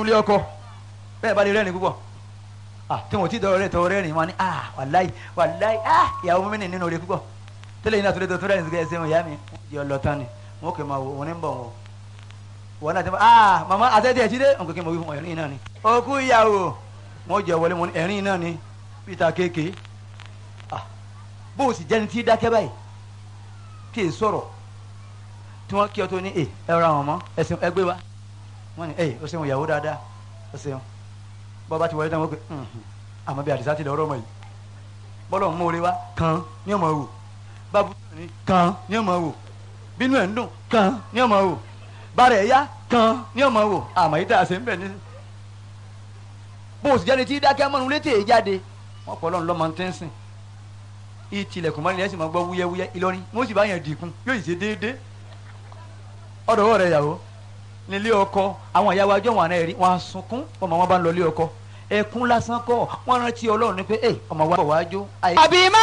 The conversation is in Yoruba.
nínú ilé ọkọ bẹ́ẹ̀ bá lè rẹ́rìn púpọ̀ ah tí wọn ò tí dọ̀rọ̀ rẹ̀ tọ̀rọ̀ rẹ́rìn wọn ni ah wàláì wàláì ah ìyàwó mímí nínú rẹ̀ púpọ̀ tẹ́lẹ̀ yìí náà tó lè tó tó rẹ́rìn sí ẹsẹ̀ wọn ìyá mi wọ́n jẹ́ ọlọ́tàn ni wọn kò máa wò wọn ní bọ̀ wọn wọn náà ti máa ah màmá àtẹ́tí ẹ̀ jíde nǹkan kí n mọ̀ wí fún ẹ̀rín náà ni òkú ìyàwó wọn jẹ́ wọlé wọn ní ẹ̀rín náà ni peter kéèké ah bó o sì jẹ́ni tí dákẹ́ báyìí kí è sọ̀rọ̀ tí wọ́n kí ọ tó ní ẹ ẹ ra wọn mọ́ ẹsìn ẹgbẹ́ wa wọ́n ní ẹ o ṣeun ìyàwó dáadáa o ṣeun bọ́ bá ti wọlé tán wọ́n pe àmọ́ bí àdìsá ti lọ ọ̀rọ̀ ọmọ yìí bọ́lọ̀ ń mórè wá kan ní ọmọ wò bábú ní kan ní ọmọ wò bínú ẹ̀ ń dùn kan ní ọmọ wò bàrẹ̀ ẹ̀yá kan ní ọmọ wò àmọ́ yìí tá a ṣe ń bẹ̀ ní. bó o sì jáde tí dákẹ́ mọ́nu létí èyí jáde wọ́n pọ̀ lọ́nà lọ́mọ tí ń sìn ìtìlẹ̀kùn mọ́ni ẹ̀ sì máa gbọ́ wúyẹ́wúyẹ́ Ìlọrin wọ́n sì bá yẹn dìkun yóò sì ṣe déédéé ọ̀dọ̀ ọ̀rẹ́ yàwó nílé ọkọ àwọn ìyàwó ajọ́ wọn àná ẹ̀rí wọn á sunkún ọmọ wọn bá ń lọ ilé ọkọ ẹkún lásán kọ́ wọn rántí Ọlọ́run ní pé ẹ ọmọ wa bọ̀ wájú. àbí má